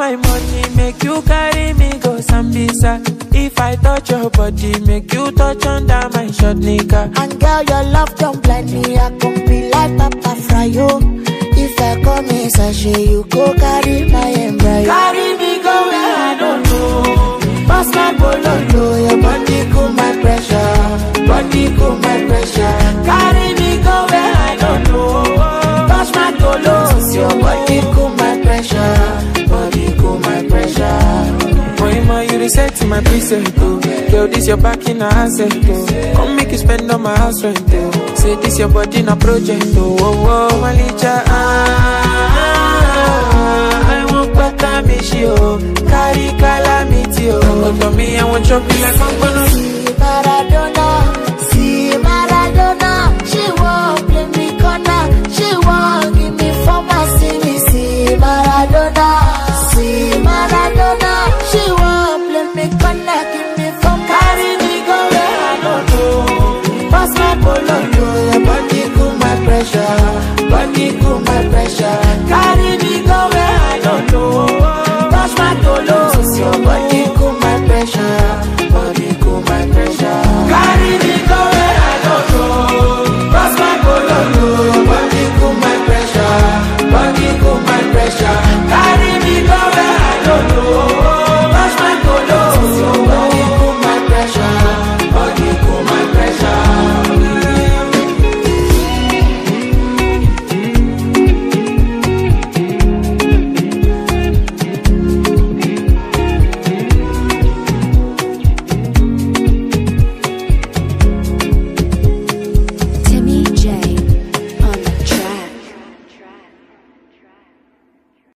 my money, make you carry me go Sambisa. If I touch your body, make you touch under my short nigga. And girl, your love don't blind me. I can be like Papa Fryo. If I come in sachet, you go carry my embryo. Carry me go where I don't know. Pass my bololo, your body cool my pressure. Body cool my pressure. Carry me go where I don't know. Touch my tolos, your body cool my pressure. Body cool my pressure. Boy, ma, you reset to my preset, oh. Girl, this your back in a asset, oh. Come make you spend on my house rent, oh. Say this your body in a project, oh. Oh, oh, Malicha, ah, ah, ah, I want better me, she, oh. Carry calamity, oh. Come to me, I want chop you like I'm gonna